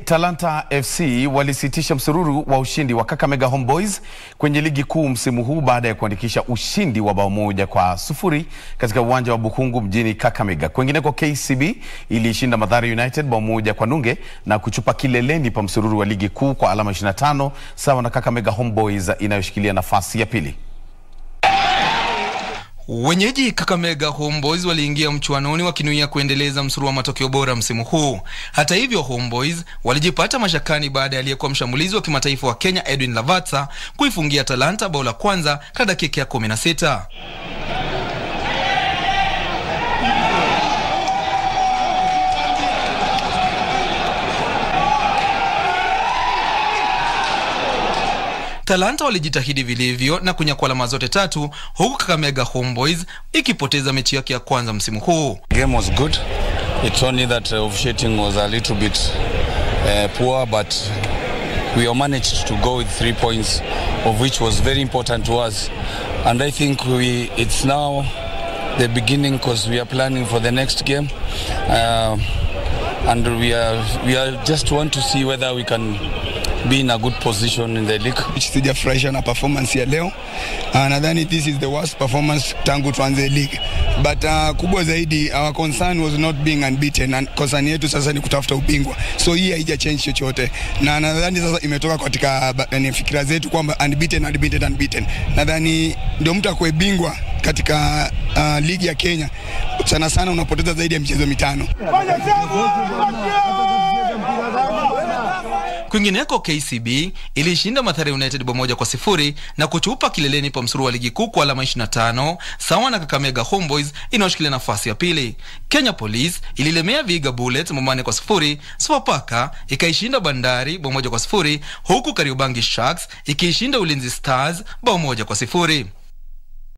Talanta FC walisitisha msururu wa ushindi wa Kakamega Homeboys kwenye ligi kuu msimu huu baada ya kuandikisha ushindi wa bao moja kwa sufuri katika uwanja wa Bukungu mjini Kakamega. Kwengineko, KCB iliishinda Mathare United bao moja kwa nunge na kuchupa kileleni pa msururu wa ligi kuu kwa alama 25 sawa na Kakamega Homeboys inayoshikilia nafasi ya pili. Wenyeji Kakamega Homeboys waliingia mchuanoni wakinuia kuendeleza msururu wa matokeo bora msimu huu. Hata hivyo, Homeboys walijipata mashakani baada ya aliyekuwa mshambulizi wa kimataifa wa Kenya Edwin Lavatsa kuifungia Talanta bao la kwanza katika dakika ya 16. Talanta walijitahidi vilivyo na kunyakua alama zote tatu huku Kakamega Homeboys ikipoteza mechi yake ya kwanza msimu huu. game was good. It's only that uh, officiating was a little bit uh, poor, but we managed to go with three points, of which was very important to us. And I think we it's now the beginning because we are planning for the next game, uh, and we are we are just want to see whether we can be in a good position in the league. Sijafurahishwa na performance ya leo. Uh, nadhani this is the worst performance tangu tuanze league. But uh, kubwa zaidi our concern was not being unbeaten and concern yetu sasa ni kutafuta ubingwa. So hii haija change chochote. Na nadhani sasa imetoka katika yani fikira zetu kwamba unbeaten unbeaten unbeaten. Nadhani ndio mtu akwe bingwa katika uh, ligi ya Kenya sana sana unapoteza zaidi ya michezo mitano. Kwingineko, KCB ilishinda Mathare United bao moja kwa sifuri na kuchupa kileleni pa msururu wa ligi kuu kwa alama 25 sawa na Kakamega Homeboys inayoshikilia nafasi ya pili. Kenya Police ililemea Vihiga Bullets bao manne kwa sifuri. Sofapaka ikaishinda Bandari bao moja kwa sifuri huku Kariobangi Sharks ikiishinda Ulinzi Stars bao moja kwa sifuri.